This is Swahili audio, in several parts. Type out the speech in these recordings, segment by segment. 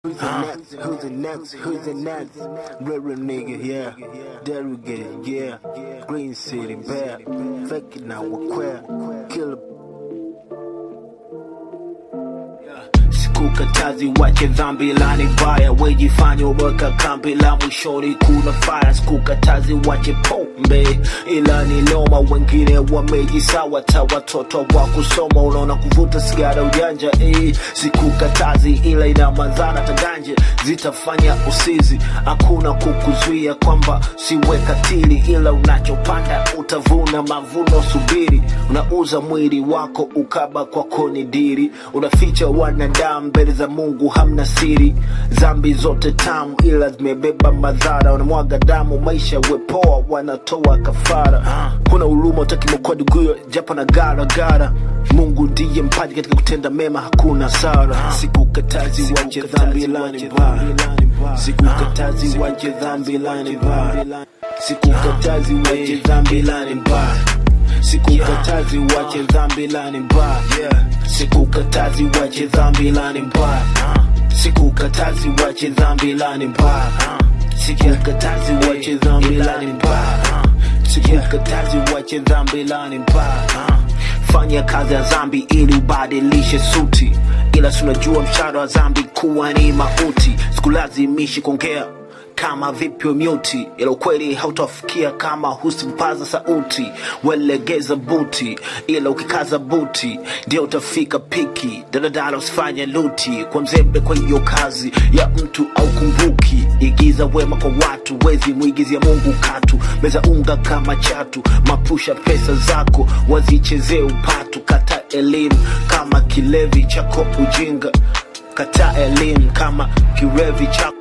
Who's the next? Who's the next? Who's the next? Real real nigga, yeah. Derogate, yeah. Green City, bad. Fake it now, we're queer. Killer. Sikukatazi wache dhambi lani baya, wejifanya uweka kambi la mwishoni kuna fire. Sikukatazi wache pombe, ila ni loma, wengine wamejisawa ta watoto wa kusoma, unaona kuvuta sigara ujanja eh. Sikukatazi ila ina madhara taganje, zitafanya usizi, hakuna kukuzuia kwamba siwe katili, ila unachopanda utavuna mavuno. Subiri, unauza mwili wako ukaba kwako ni diri, unaficha wanadamu mbele za Mungu hamna siri. Dhambi zote tamu, ila zimebeba madhara, unamwaga damu, maisha wepoa, wanatoa kafara. Kuna huruma utaki mkodi guyo, japo na gara gara. Mungu ndiye mpaji katika kutenda mema, hakuna sara. Sikukatazi wache dhambi lani mbaya, sikukatazi wache dhambi lani mbaya, sikukatazi wache dhambi lani mbaya sikukatazi wache dhambi lani mbaya sikukatazi wache dhambi lani mbaya sikukatazi wache dhambi lani mbaya sikukatazi wache dhambi lani mbaya sikukatazi wache dhambi lani mbaya fanya kazi ya dhambi ili ubadilishe suti ila tunajua mshahara wa dhambi kuwa ni mauti sikulazimishi kuongea kama vipi myuti, ila ukweli hautafikia kama husimpaza sauti. Welegeza buti, ila ukikaza buti ndio utafika piki. Daladala usifanye luti kwa mzembe, kwa hiyo kazi ya mtu au kumbuki. Igiza wema kwa watu, wezi muigizia Mungu katu. Meza unga kama chatu, mapusha pesa zako wazichezee upatu. Kata elimu kama kilevi chako ujinga, kata elimu kama kilevi chako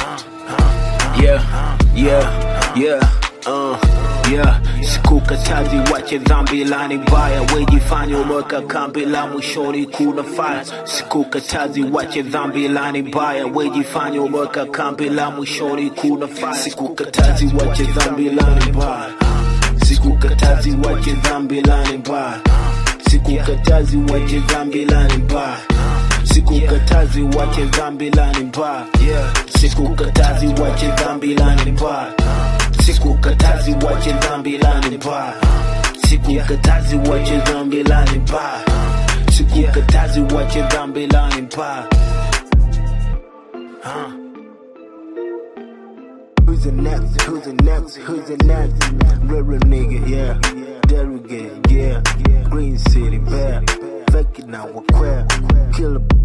yeah, yeah, yeah, uh, yeah. Sikukatazi wache dhambi lani baya, wejifanya umeweka kambi la mwishoni kuna fire. Sikukatazi wache dhambi lani baya, wejifanya umeweka kambi la mwishoni kuna fire. Sikukatazi wache dhambi lani baya, sikukatazi wache dhambi lani baya, sikukatazi wache dhambi lani baya sikukatazi wache dhambi lani mbaya sikukatazi wache dhambi lani mbaya sikukatazi wache dhambi lani mbaya sikukatazi wache dhambi lani mbaya sikukatazi wache dhambi lani mbaya Huh. Who's the next? Who's the next? Who's the next? Real, real nigga, yeah. Derogate, yeah. Green City, bad. Fake it now, we're queer. Killer.